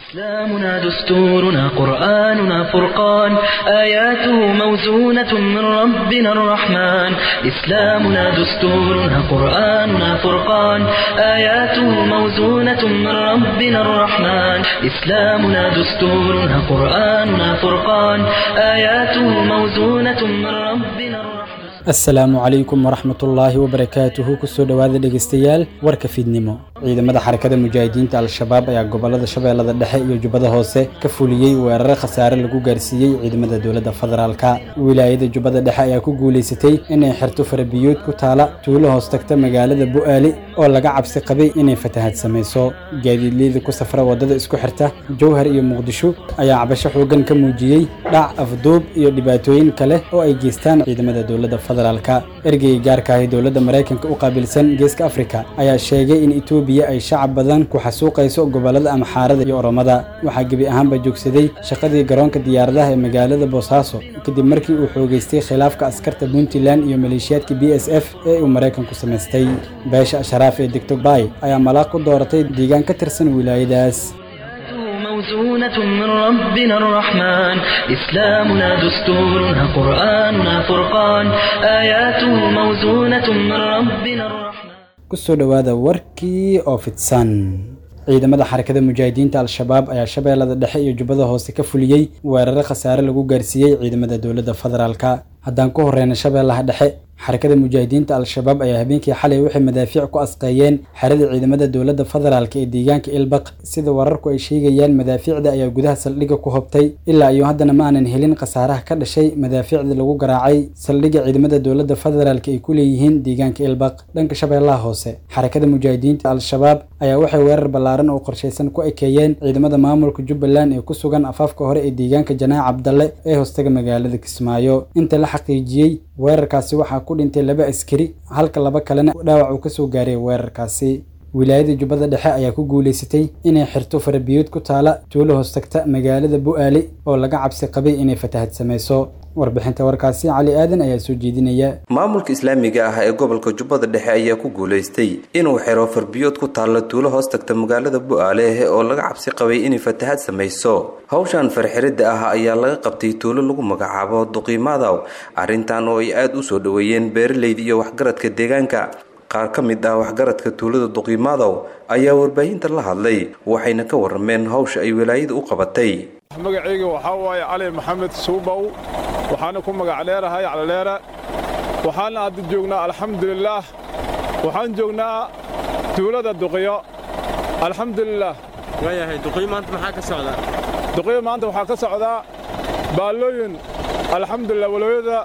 إسلامنا دستورنا قرآننا فرقان آياته موزونة من ربنا الرحمن إسلامنا دستورنا قرآننا فرقان آياته موزونة من ربنا الرحمن إسلامنا دستورنا قرآننا فرقان آياته موزونة من ربنا الرحمن asalaamu calaykum waraxmatullaahi wabarakaatuhu kusoo dhowaada dhegeystayaal warka fiidnimo ciidamada xarakada mujaahidiinta al-shabaab ayaa gobolada shabeellada dhexe iyo jubbada hoose ka fuliyey weeraro khasaare lagu gaarsiiyey ciidamada dowladda federaalka wilaayada jubbada dhexe ayaa ku guulaysatay inay xirto farabiyood ku taala tuulo hoos tagta magaalada bu'aali oo laga cabsi qabay inay fatahad samayso gaadiidleyda ku safra waddada isku xirta jowhar iyo muqdisho ayaa cabasho xoogan ka muujiyey dhac afduub iyo dhibaatooyin kale oo ay geystaan ciidamada dowladda ergeyga gaarka ahi dowladda maraykanka u qaabilsan geeska afrika ayaa sheegay in etoobiya ay shacab badan ku xasuuqayso gobolada amxaarada iyo oromada waxaa gebi ahaanba joogsaday shaqadii garoonka diyaaradaha ee magaalada boosaaso kadib markii uu xoogeystay khilaafka askarta puntland iyo maleeshiyaadka b s f ee uu maraykanku samaystay beesha asharaaf ee degto bay ayaa malaaq ku dooratay deegaan ka tirsan wilaayadaas موزونة من ربنا الرحمن إسلامنا دستورنا قرآننا فرقان آياته موزونة من ربنا الرحمن kusoo dhowaada warkii oo fidsan ciidamada xarakada mujaahidiinta al-shabaab ayaa shabeellada dhexe iyo jubbada hoose ka fuliyey weeraro khasaare lagu gaarsiiyey ciidamada dowladda federaalka haddaan ku horeyna shabeellaha dhexe xarakada mujaahidiinta al-shabaab ayaa habeenkii xalay waxay madaafiic ku asqeeyeen xerada ciidamada dowladda federaalka ee deegaanka ilbaq sida wararku ay sheegayaan madaafiicda ayaa gudaha saldhigga ku hobtay ilaa iyo haddana ma aanan helin khasaaraha ka dhashay madaafiicda lagu garaacay saldhigga ciidamada dowladda federaalka ay ku leeyihiin deegaanka ilbaq dhanka shabeellaha hoose xarakada mujaahidiinta al-shabaab ayaa waxay weerar ballaaran oo qorshaysan ku ekeeyeen ciidamada maamulka jubbaland ee ku sugan afaafka hore ee deegaanka janaac cabdalle ee hoostaga magaalada kismaayo inta la xaqiijiyey weerarkaasi waxaa ku dhintay laba askari halka laba kalena dhaawac uu kasoo gaaray weerarkaasi wilaayada jubbada dhexe ayaa ku guulaysatay inay xirto farabiyood ku taala tuulo hoostagta magaalada bu'aali oo laga cabsi qabay inay fatahad samayso warbixinta warkaasi cali aadan ayaa soo jeedinaya maamulka islaamiga ah ee gobolka jubbada dhexe ayaa ku guulaystay inuu xiro farbiyood ku taalla tuulo hoos tagta magaalada bu'aale oo laga cabsi qabay inay fatahad samayso hawshan farxiridda ah ayaa laga qabtay tuulo lagu magacaabo duqiimaadaw arrintan oo ay aada u soo dhoweeyeen beeralayda iyo waxgaradka deegaanka qaar ka mid ah waxgaradka tuulada duqiimaadaw ayaa warbaahinta la hadlay waxayna ka warrameen hawsha ay wilaayada u qabatay magacayga waxaa waaye cali maxamed suubow waxaana ku magac dheerahay calidheere waxaana hadda joognaa alxamdulilaah waxaan joognaa tuulada duqiyo alxamdulilaah waayahay duqiyo maanta maxaa ka socdaa duqiyo maanta waxaa ka socdaa baallooyin alxamdulilah walooyada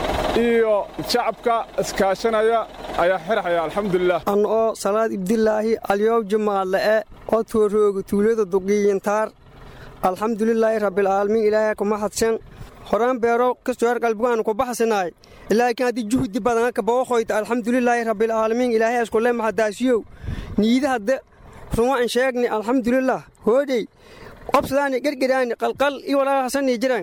iyo shacabka iskaashanaya ayaa xirxaya alxamdulilah an oo salaad ibdilaahi alyow jumaala'e oo toorooga tuulada duqiyintaar alxamdulilaahi rabbilcaalamiin ilaahay kuma hadsan horaan beero kastoor qalbigaan ku baxsanaay laakiin haddii juhdi badan ka booqoyta alxamdulilaahi rabbilcaalamiin ilaahay iskule mahadaasiyow niida hadde rumaan sheegni alxamdulilah hoodhey qobsadaani gergeraani qalqal iyo walaalahasanii jiran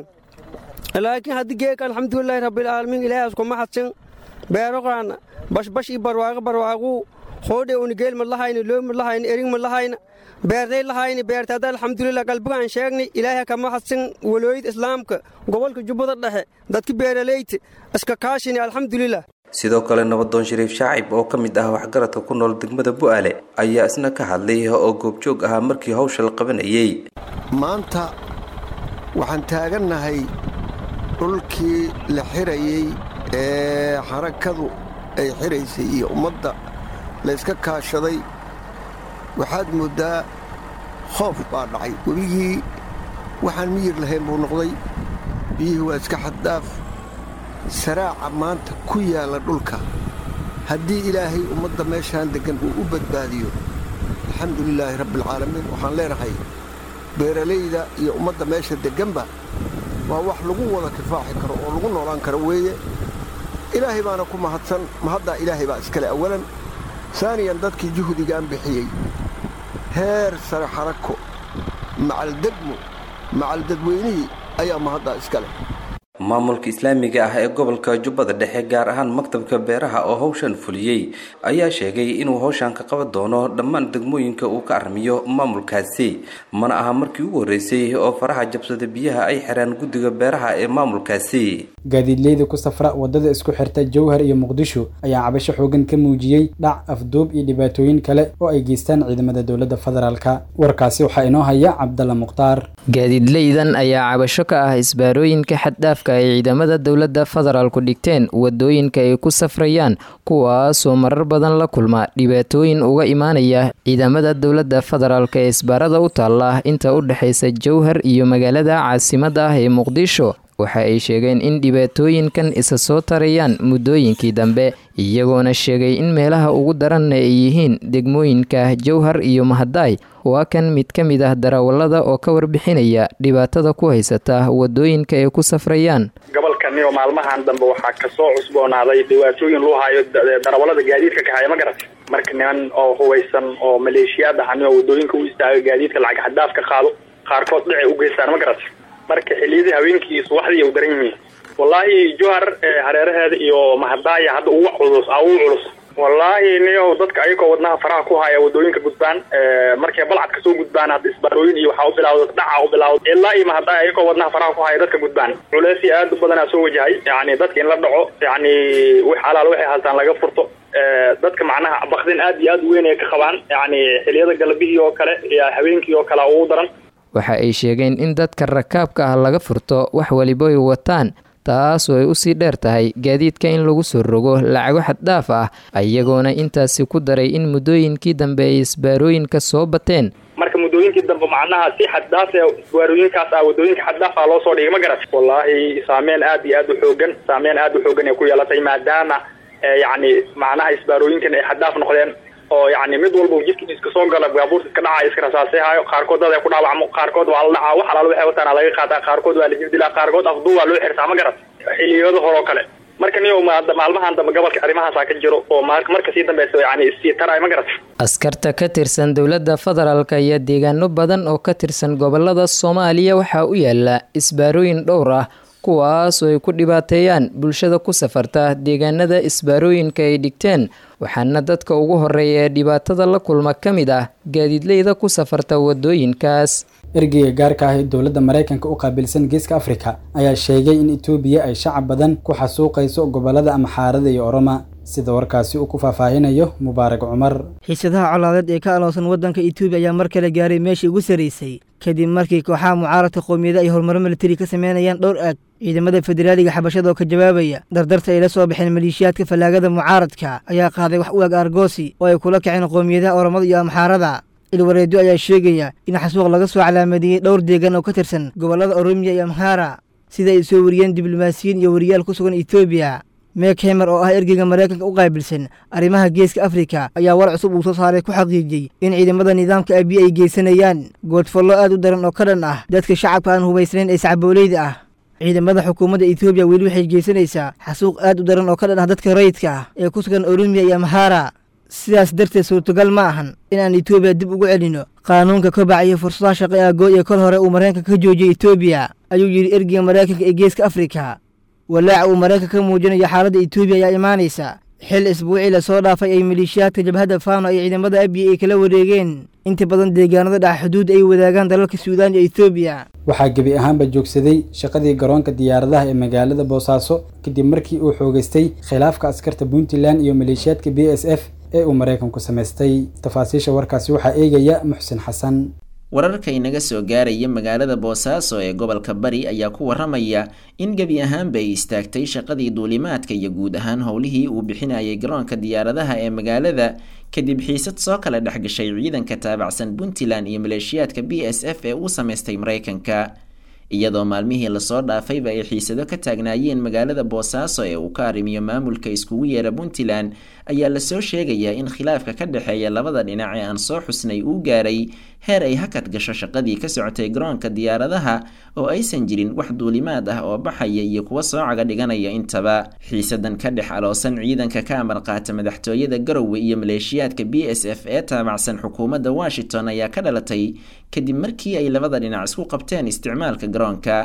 laakiin haddii geeka alxamdulilaahi rabbilcaalamiin ilaahay iskuma hadsan beeroqaana bashbash iyo barwaaqo barwaaquu hoodhe unigeel ma lahayna loo ma lahayna erig ma lahayna beertay lahayni beertaada alxamdulilah qalbigaan sheegnay ilaahay kama hadsan walooyada islaamka gobolka jubbada dhexe dadka beeraleyta iska kaashini alxamdulilah sidoo kale nabadoon shariif shaacib oo ka mid ah waxgaradka ku nool degmada bu'aale ayaa isna ka hadlay oo goobjoog ahaa markii hawsha la qabanayey maanta waxaan taagannahay dhulkii la xirayey ee xarakadu ay xiraysay iyo ummadda layska kaashaday waxaad mooddaa khoof baa dhacay webigii waxaan miyir lahayn buu noqday biyihii waa iska xaddaaf saraaca maanta ku yaalla dhulka haddii ilaahay ummadda meeshaan deggan uu u badbaadiyo alxamdulilaahi rabbialcaalamiin waxaan leenahay beeralayda iyo ummadda meesha degganba waa wax lagu wada kifaaxi karo oo lagu noolaan karo weeye ilaahay baana ku mahadsan mahaddaa ilaahay baa iskale awalan saaniyan dadkii juhdigaan bixiyey heer sare xarako macaldegmo macaldadweynihii ayaa mahaddaa iska leh maamulka islaamiga ah ee gobolka jubbada dhexe gaar ahaan maktabka beeraha oo howshan fuliyey ayaa sheegay inuu howshan ka qaban doono dhammaan degmooyinka uu ka armiyo maamulkaasi mana aha markii ugu horreysay oo faraha jabsada biyaha ay xiraan guddiga beeraha ee maamulkaasi gaadiidleyda ku safra wadada isku xirta jowhar iyo muqdisho ayaa cabasho xoogan ka muujiyey dhac afduub iyo dhibaatooyin kale oo ay geystaan ciidamada dowladda federaalka warkaasi waxaa inoo haya cabdalla mukhtaar gaadiidleydan ayaa cabasho ka ah isbaarooyinka xaddhaafka ay ciidamada dowladda federaalku dhigteen wadooyinka ay ku safrayaan kuwaasoo marar badan la kulma dhibaatooyin uga imaanaya ciidamada dowladda federaalk ee isbaarada u taalla inta u dhexaysa jowhar iyo magaalada caasimadda ah ee muqdisho waxa ay sheegeen in dhibaatooyinkan isa soo tarayaan muddooyinkii dambe iyagoona sheegay in meelaha ugu daranna ay yihiin degmooyinka jowhar iyo mahadaay waa kan mid ka mid ah darawallada oo ka warbixinaya dhibaatada ku haysata wadooyinka ay ku safrayaan gobolkaniyo maalmahan dambe waxaa kasoo cusboonaaday dhibaatooyin loo hayo darawallada gaadiidka kahaya ma garat marka niman oo hubaysan oo maleeshiyaad ahani oo wadooyinka u istaaga gaadiidka lacag xadaaf ka qaado qaarkood dhicay u geystaan ma garat marka xiliyadii habeenkii subaxdii u daran yihiin wallaahi johar hareeraheeda iyo mahadaaya hadda ugu culus ugu culus wallaahi niyo dadka ayagoo wadnaha faraha ku haya wadooyinka gudbaan markay balcad kasoo gudbaan hadda isbaarooyin iyo waxaa u bilaawda dhaca u bilaawda ilaa iyo mahadaaya ayagoo wadnaha faraha ku haya dadka gudbaan culeysii aad u badanaa soo wajahay yani dadka in la dhaco yani wix alaal waxay haltaan laga furto dadka macnaha bakdin aad iyo aad u weyn ay ka qabaan yani xiliyada galabihii oo kale iyo habeenkii oo kale ugu daran waxa ay sheegeen in dadka rakaabka ah laga furto wax waliba ay wataan taasoo ay usii dheer tahay gaadiidka in lagu soo rogo lacago xaddhaaf ah iyagoona intaasi ku daray in muddooyinkii dambe ay isbaarooyinka soo bateen marka muddooyinkii dambe macnaha si xaddaaf isbaarooyinkaas ah wadooyinka xaddaaf ah loo soo dhigay ma garat wallaahi saameyn aad iyo aad u xoogan saameyn aad u xoogan ay ku yeelatay maadaama yacni macnaha isbaarooyinkan ay xaddaaf noqdeen oo yani mid walba jidka iska soo gala baabuurta iska dhaca iska rasaasehayo qaarkood dad ay ku dhaawacmo qaarkood waa la dhacaa wax alaal waxay wataan laga qaataa qaarkood waa la jibdilaa qaarkood afduu waa loo xirtaa ma garat xiliyada hore oo kale marka niyo maalmahan dambe gobolka arrimahaasaa ka jiro oo marka sii dambeysa yani issii taraay ma garat askarta ka tirsan dowladda federaalk ayaa deegaano badan oo ka tirsan gobolada soomaaliya waxaa u yaala isbaarooyin dhowr ah kuwaas oo ay ku dhibaateeyaan bulshada ku safarta deegaanada isbaarooyinka ay dhigteen waxaana dadka ugu horeeya ee dhibaatada la kulma ka mid ah gaadiidleyda ku safarta wadooyinkaas ergeyga gaarka ah ee dowladda maraykanka u qaabilsan geeska afrika ayaa sheegay in etoobiya ay shacab badan ku xasuuqayso gobolada amxaarada iyo oroma sida warkaasi uu ku faahfaahinayo mubaarak cumar xiisadaha colaadeed ee ka aloosan waddanka etoobiya ayaa mar kale gaaray meeshii ugu sarraysay kadib markii kooxaha mucaaradka qowmiyada ay horumaro militari ka sameynayaan dhowr aag ciidamada federaaliga xabashada oo ka jawaabaya dardarta ay la soo baxeen maleeshiyaadka fallaagada mucaaradka ayaa qaaday wax u eg argoosi oo ay kula kaceen qowmiyadaha oromada iyo amxaarada ilwareedyo ayaa sheegaya in xasuuq laga soo calaamadiyey dhowr deegaan oo ka tirsan gobollada oromiya iyo amhaara sida ay soo wariyeen diblomaasiyiin iyo wariyaal ku sugan etoobiya meek hemer oo ah ergeyga maraykanka u qaabilsan arrimaha geeska afrika ayaa war cusub uu soo saaray ku xaqiijiyey in ciidamada nidaamka abiy ay geysanayaan goodfollo aad u daran oo ka dhan ah dadka shacabka aan hubaysnayn ee sacbooleyda ah ciidamada xukuumadda etoobiya weli waxay geysanaysaa xasuuq aad u daran oo ka dhan ah dadka rayidka ah ee ku sugan oromiya iyo amhaara sidaas darteed suurtagal ma ahan in aan etoobiya dib ugu celinno qaanuunka kobaca iyo fursadaha shaqo aagood ee kol hore uu maraykanka ka joojiyey etoobiya ayuu yidhi ergeyga maraykanka ee geeska afrika walaaca uu maraykanka ka muujinayo xaaladda etoobiya ayaa imaanaysa xil isbuucii lasoo dhaafay ay maleeshiyaadka jabhadda faano ay ciidamada abiy ay kala wareegeen inta badan deegaanada dhaca xuduudda ay wadaagaan dalalka suudaan iyo etoobiya waxaa gebi ahaanba joogsaday shaqadii garoonka diyaaradaha ee magaalada boosaaso kadib markii uu xoogaystay khilaafka askarta puntland iyo maleeshiyaadka b s f ee uu maraykanku samaystay tafaasiisha warkaasi waxaa eegaya muxsin xasan wararka inaga soo gaaraya magaalada boosaaso ee gobolka bari ayaa ku waramaya in gebi ahaanba ay istaagtay shaqadii duulimaadka iyo guud ahaan howlihii uu bixinayay garoonka diyaaradaha ee magaalada kadib xiisad soo kala dhex gashay ciidanka taabacsan puntland iyo maleeshiyaadka b s f ee uu samaystay maraykanka iyadoo maalmihii lasoo dhaafayba ay xiisado ka taagnaayeen magaalada boosaaso ee uu ka arrimiyo maamulka iskugu yeera puntland ayaa lasoo sheegayaa in khilaafka ka dhexeeya labada dhinac ee aan soo xusnay uu gaaray heer ay hakad gasho shaqadii ka socotay garoonka diyaaradaha oo aysan jirin wax duulimaad ah oo baxaya iyo kuwa soocaga dhiganaya intaba xiisadan ka dhex aloosan ciidanka ka amar qaata madaxtooyada garowe iyo maleeshiyaadka b s f ee taabacsan xukuumadda washington ayaa ka dhalatay kadib markii ay labada dhinac isku qabteen isticmaalka garoonka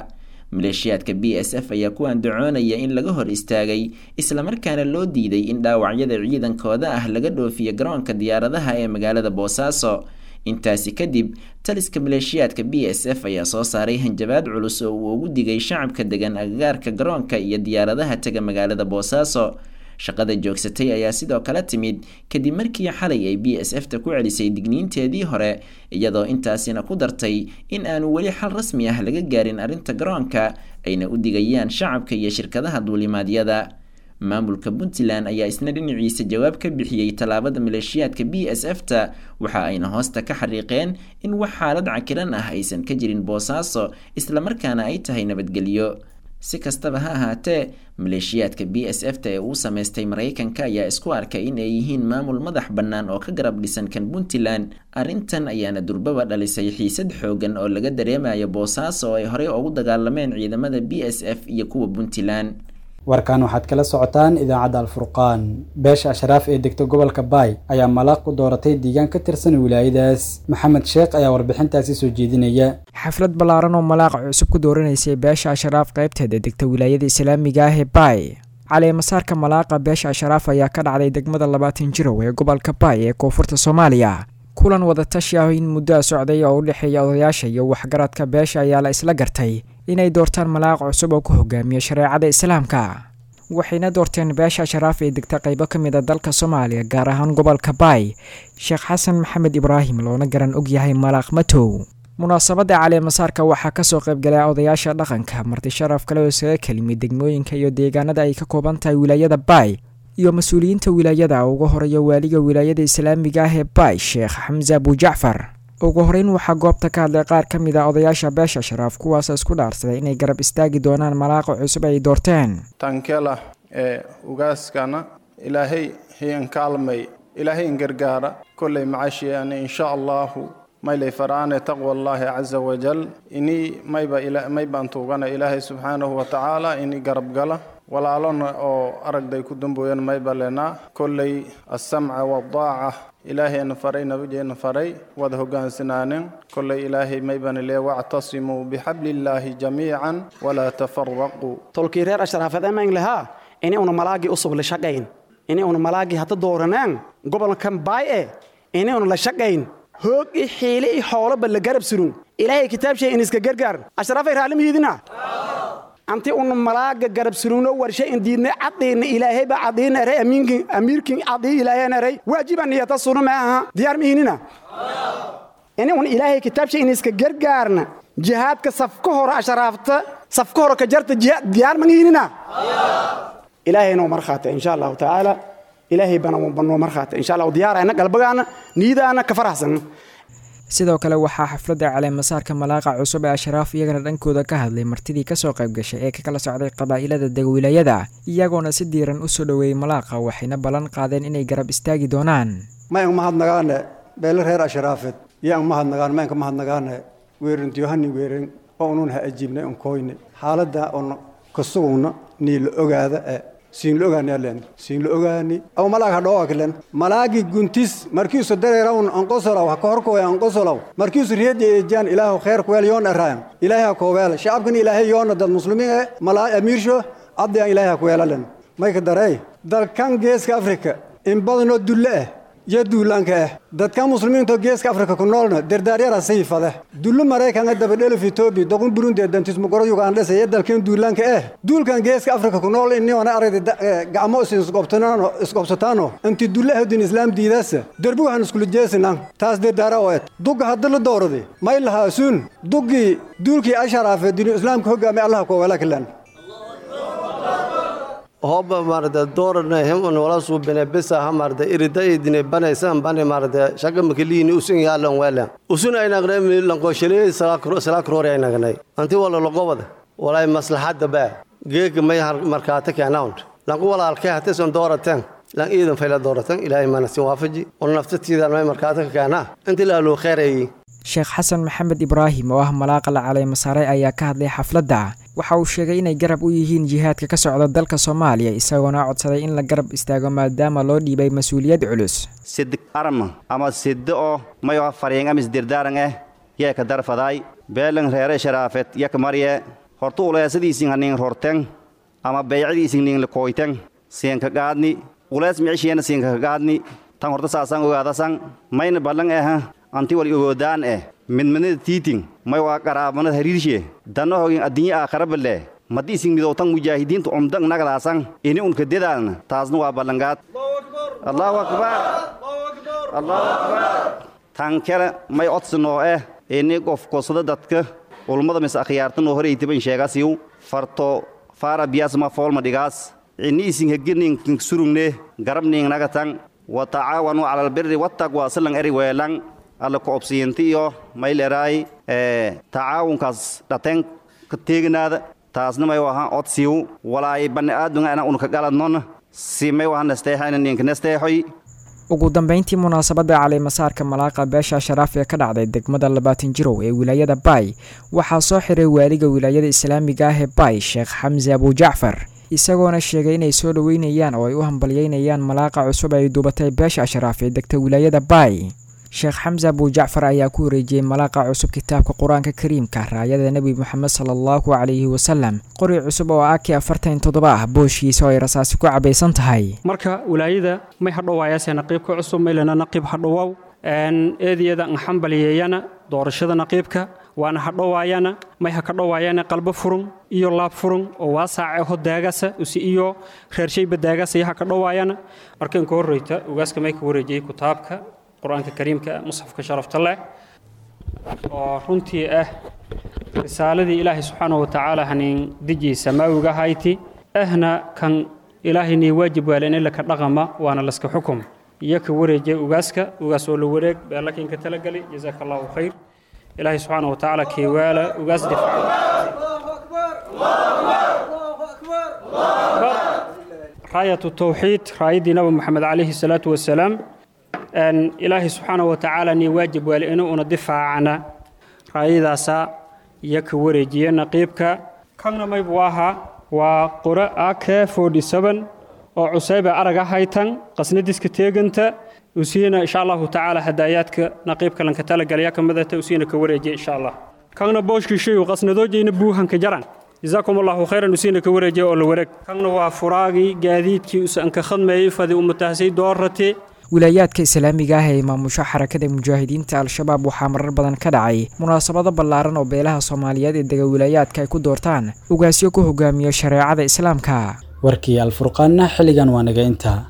maleeshiyaadka b s f ayaa ku andacoonaya in laga hor istaagay islamarkaana loo diiday in dhaawacyada ciidankooda ah laga dhoofiyo garoonka diyaaradaha ee magaalada boosaaso intaasi kadib taliska maleeshiyaadka b s f ayaa soo saaray hanjabaad culus oo uu ugu digay shacabka degan agagaarka garoonka iyo diyaaradaha tega magaalada boosaaso shaqada joogsatay ayaa sidoo kale timid kadib markii xalay ay b s f ta ku celisay digniinteedii hore iyadoo intaasina ku dartay in aanu weli xal rasmi ah laga gaarin arrinta garoonka ayna u digayaan shacabka iyo shirkadaha duulimaadyada maamulka puntland ayaa isna dhinaciisa jawaab ka bixiyey tallaabada maleeshiyaadka b s f ta waxa ayna hoosta ka xariiqeen in wax xaalad cakiran ah aysan ka jirin boosaaso islamarkaana ay tahay nabadgelyo si kastaba ha ahaatee maleeshiyaadka b s f ta ee uu sameystay maraykanka ayaa isku arkay in ay yihiin maamul madax bannaan oo ka garab dhisan kan puntland arrintan ayaana durbaba dhalisay xiisad xoogan oo laga dareemayo boosaaso oo ay horey ugu dagaalameen ciidamada b s f iyo kuwa puntland warkan waxaad kala socotaan idaacadda alfurqaan beesha ashraaf ee degta gobolka baay ayaa malaaq ku dooratay deegaan ka tirsan wilaayadaas maxamed sheekh ayaa warbixintaasi soo jeedinaya xaflad ballaaran oo malaaqa cusub ku dooranaysay beesha ashraaf qaybteeda degta wilaayada islaamiga ah ee baay caleemasaarka malaaqa beesha ashraaf ayaa ka dhacday degmada labaatan jirow ee gobolka baay ee koonfurta soomaaliya kulan wadatashi ah in muddoa socday oo u dhexeeya odayaasha iyo waxgaradka beesha ayaa la isla gartay inay doortaan malaaq cusub oo ku hogaamiya shareecada islaamka waxayna doorteen beesha ashraaf ee degta qaybo ka mid a dalka soomaaliya gaar ahaan gobolka baay sheekh xasan maxamed ibraahim loona garan og yahay malaaq matow munaasabadda caleemasaarka waxaa kasoo qaybgalay odayaasha dhaqanka marti sharaf kale oo isaga kelimid degmooyinka iyo deegaanada ay ka kooban tahay wilaayada baay iyo mas-uuliyiinta wilaayada ugu horeeya waaliga wilaayada islaamiga ah ee baay sheekh xamse abujacfar ugu horeyn waxaa goobta ka hadlay qaar ka mid a odayaasha beesha sharaaf kuwaasoo isku dhaarsaday inay garab istaagi doonaan malaaqa cusub ay doorteen tankela ee ugaaskana ilaahay hiyan kaalmay ilaahay in gargaara kolley macashiyaani insha allahu maylay faraane taqwa allaahi caza wajal inii mayba maybaan tuugana ilaahay subxaanahu wa tacaala inii garab gala walaalona oo aragday ku dambooyan mayba lenaa kolley alsamca waaldaaca ilaahayna faray nabigeena faray wada hogaansanaaneen kolley ilaahay maybana lee wactasimuu bixablillaahi jamiican walaa tafaraquu tolkii reer ashraafeed emaan lahaa ini una malaagii usub la shaqayn ini una malaagii hadda dooranaan gobolkan baay e ini una la shaqayn hoog i xiile i xooloba la garab surun ilaahay kitaabshay in iska gargaar ashraafay raalimihiidina anti una malaaga garab surugno warshe in diidnay caddiina ilaahayba caddiinaray amiinkin amiirkin caddii ilaahaynaray waajiban iyata sunu ma aha diyaar mihinina ini un ilaahay kitaabshay in iska gargaarna jihaadka safka hore ashraafta safka hore ka jarta diyaar mangihinina ilaahayna markhaata insha allahu tacaala ilaahay bana banoo markhaata insha allahu diyaarayna galbagaana niidaana ka faraxsan sidoo kale waxaa xafladda caleemasaarka malaaqa cusub ee ashraaf iyagana dhankooda ka hadlay martidii kasoo qayb gashay ee ka kala socday qabaa'ilada degwilaayada iyagoona si diiran u soo dhoweeyey malaaqa waxayna ballan qaadeen inay garab istaagi doonaan mayan mahadnagaane beele reer ashraafeed yaan mahadnagaan mayanka mahadnagaane weerintiyohani weeren oo unun ha ajiibnay un koyne xaaladda un kasugugna nii la ogaada ee siin la ogaani alen siin la ogaani aw malaag ha dhoowa kilen malaagi guntis markiisu dareerawn anqosolaw ha kahorkoya anqosolaw markiisu riyadi ejaan ilaahu kheer kuweel yoon eraayan ilaahay ha kooweela shacabkan ilaahay yoona dad muslimiin e malaa amiirsho addi aan ilaahay ha kuweelalen mayka darey dalkan geeska afrika in badanoo dulle ah iyo duulaanka ah dadka muslimiinto geeska afrika ku noolna dardaaryara sayfade dullo maraykanka dabadhelif etoobiya doqun burundi dantismugoro yugandhesa iyo dalkan duulaanka ah duulkan geeska afrika ku nool iniona aragda gacmo isqobsataano inti dulle ahdin islaam diidaasa derbi waxaan iskula jeesinan taas dardaara oo et dugga hadda la dooradi may lahaasuun duggii duulkii asharaafe dinu islaamka hoggaamay allaha koowala kilan hobba marada doorana hemon wala suubine bisa ha marada irida idine banaysan bani marada shaga makaliini usun yaalan welan usun aynagnay lanqoshale salaakrori aynagnay anti wala logobada walay maslaxadda baa geega may markaata keenawnt lanku walaalkay hatisan doorateen lan iidan fayla dooratan ilaahay manasin waafaji wal naftatiidan may markaata ka keenaa inti laaluu kheyrayi sheekh xasan maxamed ibraahim oo ah malaaqa la caleemasaare ayaa ka hadlay xafladda waxa uu sheegay inay garab u yihiin jihaadka ka socda dalka soomaaliya isagoona codsaday in la garab istaago maadaama loo dhiibay mas-uuliyad culus sid arma ama siddo oo mayo fariing amis dirdaaran eh yee ka darfadaay beelan reere sharaafet yak marye horta uleesadiisin hanin rorten ama beecadiisin nin lakoyten siinka gaadni ulees micishiyana siinka gaadni tan horta saasan ogaadasan mayna ballan eh anti wal ogoodaan eh midmanada tiitin may waa qaraabanada hariirshe danno hogin addunya aakhara balle maddi isin midowtan mujaahidiinta umdan nagadaasan ini unka dedaalna taasna waa ballangaad allahu akbar allahu akbar tan kale may odsanoo eh ini qof kosada dadka ulmada mis akhyaartanoo horeytiban sheegasiw farto faara biyaasma foolma dhigaas ini isin hegirnin surugne garabning nagatan wa tacaawanu cala albirri wattaqwa silan eri weelan alla ku obsiyinti iyo mayleraay tacaawunkaas dhaten ka teeginaada taasna may wahan odsiw walaay bani aadunga ana unka galadnon si may wahan nesteexayna ninka nesteexoy ugu dambeyntii munaasabadda caleemasaarka malaaqa beesha sharaaf ee ka dhacday degmada labaatan jirow ee wilaayada baay waxaa soo xiray waaliga wilaayada islaamiga ah ee baay sheekh xamse abujacfar isagoona sheegay inay soo dhoweynayaan oo ay u hambalyeynayaan malaaqa cusub ay duubatay beesha sharaaf ee degta wilaayada baay sheekh xamse abujacfar ayaa ku wareejiyey malaaqa cusub kitaabka qur-aanka kariimka raayada nebi moxamed sala allahu calayhi wasalam qori cusub oo aki afartan toddoba ah booshiisa oo ay rasaasi ku cabaysan tahay marka wilaayada may hadhowaayaase naqiibka cusub maylana naqiib hadhowow eediyada nxambaliyeeyana doorashada naqiibka waana hadhowaayana may ha ka dhowaayana qalbo furun iyo laab furun oo waasaace ho daagasa usi iyo reershayba daagasa iyo ha ka dhowaayana markan ka horreyta ugaaska may ka wareejiyey kitaabka qur-aanka kariimka musxafka sharafta leh oo runtii ah risaaladii ilaahay subxaana wa tacaala hanin deji samaawiga hayti ahna kan ilaahay nii waajib waaleen in laka dhaqama waana laska xukum iyo ka wareejiyay ugaaska ugaas oo la wareeg beelakinka talagali jazaaka allahu khayr ilaahay subxaana wa tacaala keewaala ugaas raayatu tawxiid raayaddii nabi maxamed calayhi salaatu wasalaam ilaahay subxaana wa tacaala nii waajib waale inuu una difaacana raayadaasa iyo ka wareejiye naqiibka kanna maybu ahaa waa qore ake oo cusayba araga haytan qasnadiska teeganta usiina insha allahu tacaala hadaayaadka naqiibka lanka talagalaya ka midata usiina ka wareejiye insha allah kanna booshkiishayu qasnadoojayna buuhanka jaran jazaakum allahu khayran usiina ka wareejiye oo la wareeg kanna waa furaagii gaadiidkii usanka khadmeeyey fadi umatahsay doorate wilaayaadka islaamiga ah ee maamusho xarakada mujaahidiinta al-shabaab waxaa marar badan ka dhacay munaasabado ballaaran oo beelaha soomaaliyeed ee dega wilaayaadka ay ku doortaan ugaasyo ku hogaamiyo shareecada islaamka warkii alfurqaanna xilligan waa naga intaa